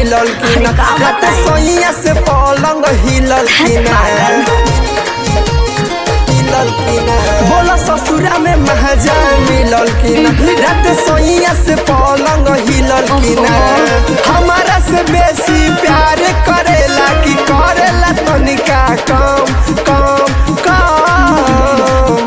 मिलल कि ना अरे का रात बताई? सोइया से पलंग हिलल कि ना मिलल कि ना बोला ससुरा में महजा मिलल कि ना रात सोइया से पलंग हिलल कि ना हमारा से बेसी प्यार करेला कि करेला तनिका कम कम कम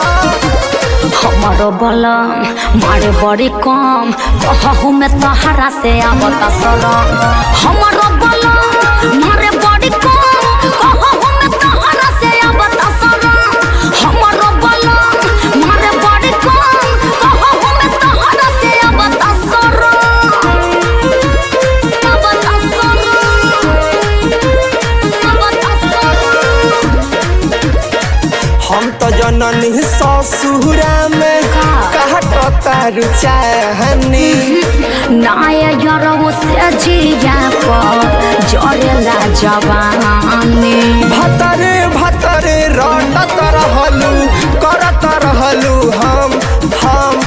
हमारो बलम मारे बड़ी कम कहू में तहरा से आवता सरम हमारो बलम मारे बड़ी कम कहू में तहरा से आवता सरम हमारो बलम मारे बड़ी कम कहू में तहरा से आवता सरम आवता सरम आवता सरम हम तो जननी ससुरा में का? कहता रुचाहनी नाय यरौ से जिया पर जरेला जवानी भतरे भतरे रटत रहलू करत रहलू हम हम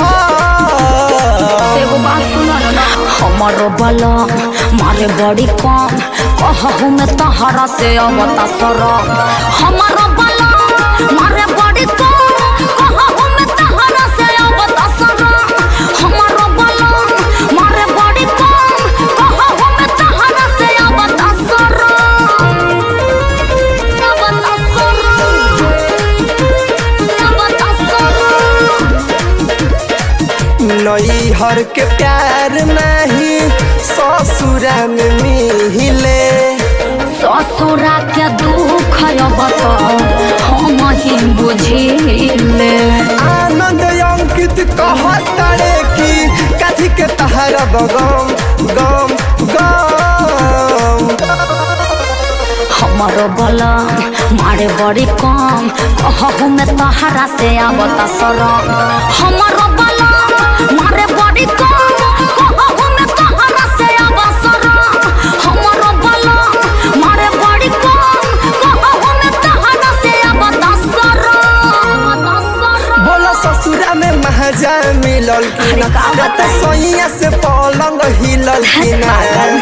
हम एगो बात सुनो ना हमारो बलम मारे बड़ी कम कहू में तहरा से अवता सरम हमारो बलम मारे बड़ी कम कहू में तहरा से अवता सरम हमारो बलम मारे बड़ी कम कहू में तहरा से अवता सरम अवता सरम अवता सरम नैहर के प्यार नहीं ससुरा में मिले ससुरा के दुख अब हम ही बुझिले आनंद अंकित कहतरे कि कथी के तहरा बगम गम गम हमारो बलम मारे बड़ी कम कहू में तहरा से आवता सरम हमारो बलम मारे बड़ी कम कहू में तहरा से आवा सरम हमारो बलम मारे बड़ी कम कहू में तहरा से आवता सरम बोला ससुरा में महजा मिलल कि ना अरे का रात बताई? सोइया से पलंग हिलल कि ना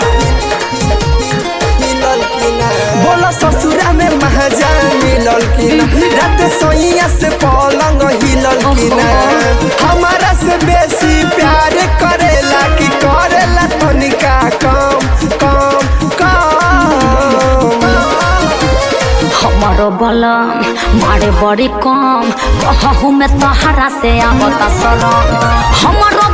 हिलल कि ना बोला ससुरा में महजा मिलल कि ना रात सोइया से पलंग हिलल कि ना हमारा से बेसी प्यार करेला कि करेला तनिका कम कम कम हमारो बलम मारे बड़ी कम कहू में तहरा से आवता सरम हमारो